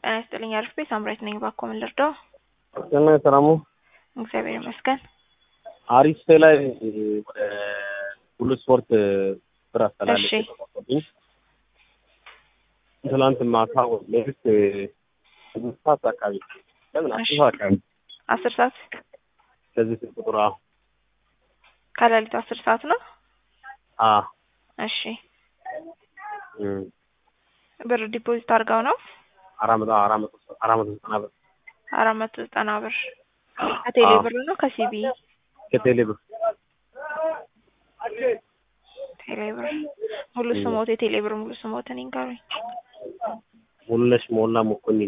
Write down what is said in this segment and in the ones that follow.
ጤና ይስጥልኝ አሪፍ ቤት ሳምራዊት ነኝ። እባክዎ ምን ልርዳው? ጤና ሰላሙ እግዚአብሔር ይመስገን። አሪፍ ላይ ወደ ሁሉ ስፖርት ብር አስተላለፍ እሺ። ተቆጥብኝ ትላንት ማታ ሌሊት ስድስት ሰዓት አካባቢ ለምን አስር እሺ። ሰዓት አካባቢ አስር ሰዓት ከዚህ ስልክ ቁጥር አዎ ከሌሊቱ አስር ሰዓት ነው። አ እሺ እም ብር ዲፖዚት አድርገው ነው አራት መቶ አራት መቶ አራት መቶ ዘጠና ብር አራት መቶ ዘጠና ብር ከቴሌ አዎ። ብር ነው ከሲቢ ከቴሌ ብር ቴሌ ብር ሙሉ ስሞት የቴሌ ብር ሙሉ ስሞትን ይንገሩኝ። ሙሉነሽ ሞላ መኮንን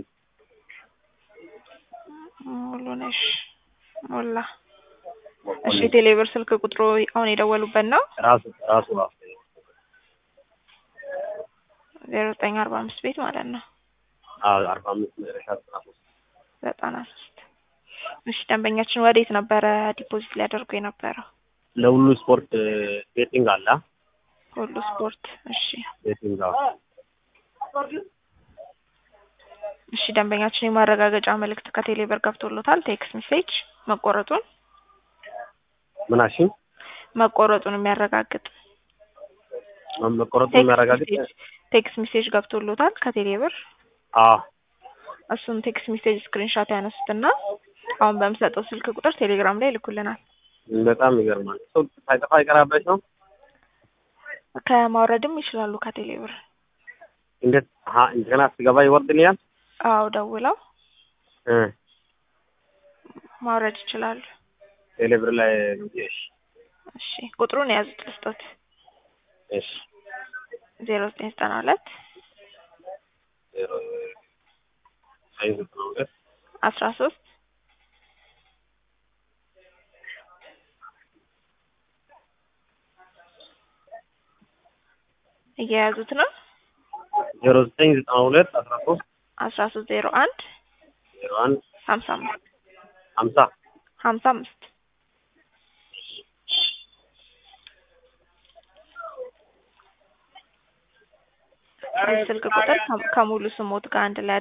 ሙሉነሽ ሞላ። እሺ መኮንን የቴሌ ብር ስልክ ቁጥሩ አሁን የደወሉበት ነው ራሱ ራሱ ራሱ ዜሮ ዘጠኝ አርባ አምስት ቤት ማለት ነው አዎ አርባ አምስት መጨረሻ ዘጠና ሶስት ዘጠና ሶስት እሺ ደንበኛችን ወዴት ነበረ ዲፖዚት ሊያደርጉ የነበረው? ለሁሉ ስፖርት ቤቲንግ አለ አ? ሁሉ ስፖርት። እሺ ቤቲንግ አዎ እሺ ደንበኛችን የማረጋገጫ መልእክት ከቴሌ ብር ገብቶሎታል ቴክስት ሜሴጅ መቆረጡን ምናሽን መቆረጡን የሚያረጋግጥ መቆረጡ ቴክስት የሚያረጋግጥ ሜሴጅ ቴክስት ሜሴጅ ገብቶሎታል ከቴሌ ብር አዎ እሱን ቴክስት ሜሴጅ ስክሪንሻት ያነሱትና አሁን በምሰጠው ስልክ ቁጥር ቴሌግራም ላይ ይልኩልናል። በጣም ይገርማል። ሰው ሳይጠፋ አይቀራበት ነው። ከማውረድም ይችላሉ ከቴሌ ብር። እንዴት አሀ እንደገና ስገባ ይወርድልኛል? አዎ ደውለው እ ማውረድ ይችላሉ። ቴሌብር ላይ እሺ እሺ ቁጥሩን የያዙት ልስጦት እሺ ዜሮ ዘጠኝ ዘጠና ሁለት ዜሮ ዘጠኝ ዘጠና ሁለት አስራ ሶስት እየያዙት ነው ዜሮ ዘጠኝ ዘጠና ሁለት አስራ ሶስት አስራ ሶስት ዜሮ አንድ ዜሮ አንድ ሀምሳ አምስት ሀምሳ ሀምሳ አምስት ስልክ ቁጥር ከ- ከሙሉ ስሞት ጋር አንድ ላይ